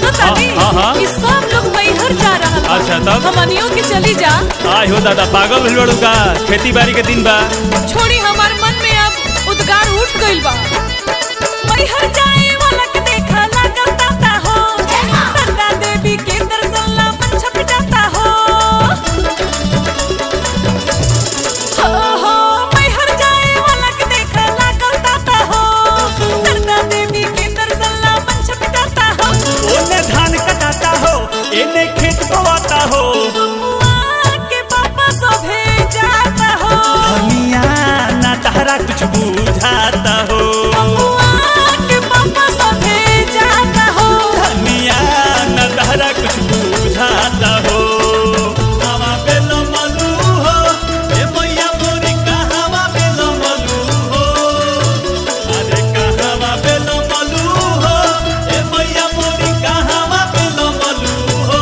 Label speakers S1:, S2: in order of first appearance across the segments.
S1: सुनो तानी
S2: हाँ, हाँ, हाँ।
S1: कि सब लोग मैहर जा रहल बा
S2: अच्छा, तब?
S1: हमनियों के चली जा
S2: आय हो दादा पागल भइल बाड़ू का खेती बाड़ी के दिन बा
S1: छोड़ी हमार मन में अब उद्गार उठ गइल बा मैहर जाए वाला के देखा लागल ताता हो सरदा देवी के दर्शन ला मन छप जाता हो हो हो मैहर जाए वाला के देखा लागल ताता हो सरदा देवी के दर्शन ला मन छप जाता हो
S3: ओने धान कटाता हो एने खेत बोवाता हो
S1: बबुआ के पापा सभे जाता हो
S3: धनिया ना तहरा कुछ बुझाता हो
S1: बबुआ के पापा सभे जाता हो
S3: धनिया ना तहरा कुछ बुझाता हो हवा पे लमलू हो ए मैया मोरी कहवा पे लमलू हो अरे कहवा पे लमलू हो ए मैया मोरी कहवा पे लमलू हो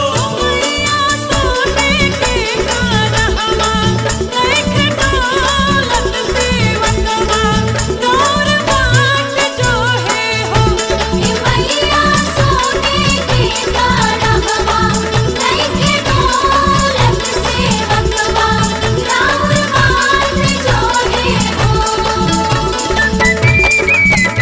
S1: सोने के गारहवा देख डोलत सेवकवा तोर बाट जो है हो
S4: ए मैया सोने के गारहवा लइके डोलत सेवकवा राउर बाट जो है हो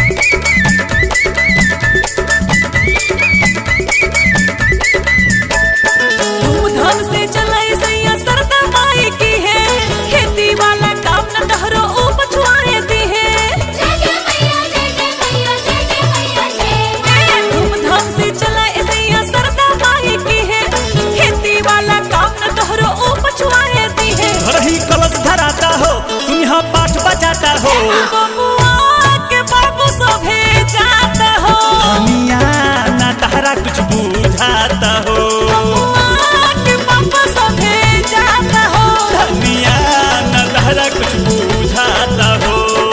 S1: धूमधाम से चलाई सैया सरदा माई की है खेती वाला काम न डहरो ओ पछुआए दी है
S4: जय जय मैया जय जय मैया जय जय मैया जय
S1: धूमधाम से चलाई सैया सरदा माई की है खेती वाला काम न डहरो ओ पछुआए दी है
S3: रही कलश धराता हो तुम यहाँ पाठ बजाता हो
S1: बबुआ के बाबू सभे जाता हो
S3: धनिया ना तहरा कुछ बुझाता हो
S1: बबुआ के पापा सभे जाता हो
S3: धनिया ना तहरा कुछ बुझाता हो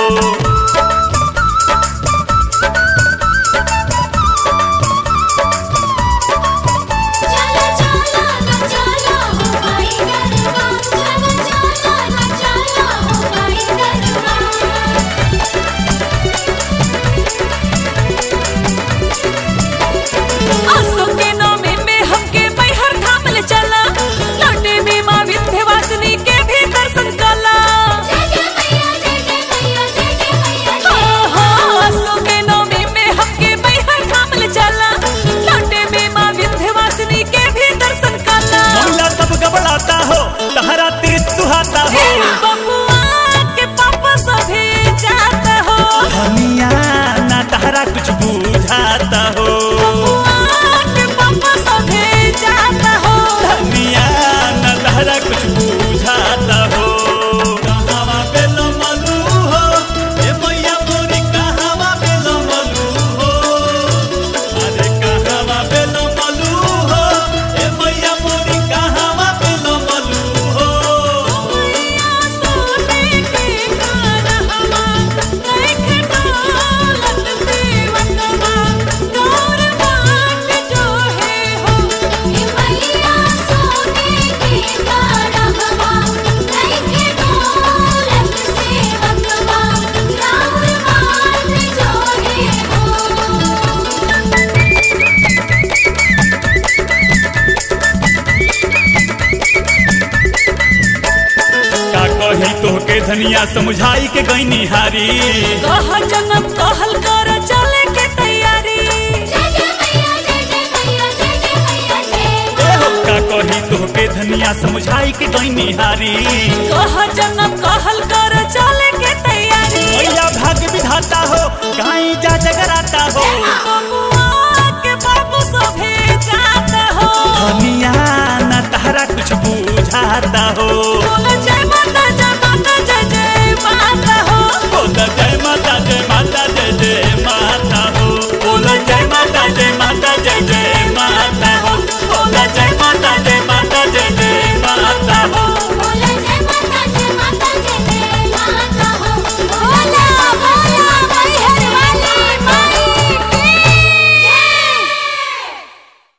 S4: चलो चलो ना चलो हो भाई गरबा चलो चलो ना चलो हो भाई गरबा
S1: आसो के नामे में हमके मैहर धाम ले चला लौटे में माँ विंध्यवासिनी के भी दर्शन कला
S4: जय जय मैया जय जय मैया जय जय मैया
S1: हो हो आसो के नामे में हमके मैहर धाम ले चला लौटे में माँ विंध्यवासिनी के भी दर्शन कला
S3: महिला सब गबड़ाता हो तहरा तीर सुहाता हो
S1: बबुआ के पापा सभे जाता हो
S3: धनिया ना तहरा कुछ बुझाता हो
S1: बबुआ के पापा सभे जाता हो
S3: धनिया ना तहरा कुछ बुझाता हो कहवा पे लमलू हो ए मैया मोरी कहवा पे लमलू हो अरे कहवा पे लमलू हो ए मैया मोरी कहवा पे लमलू हो
S1: सोने के गारहवा देख डोलत सेवकवा तोर बाट जो है हो
S4: ए मैया सोने के गारहवा लइके डोलत सेवकवा राउर बाट जो है हो
S3: का कही तोहके धनिया समझाई के गईनी हारी
S1: कह जन्म कहल कर चले के तैयारी
S4: जय जय मैया जय जय मैया जय जय मैया जय
S3: ए हो का कही तोहके धनिया समझाई के गईनी हारी
S1: कह जन्म कहल कर चले के तैयारी
S3: मैया भाग्य विधाता हो गाई जा जगराता हो
S1: बबुआ के बाबू सभे जाता हो
S3: धनिया ना तहरा कुछ बुझाता हो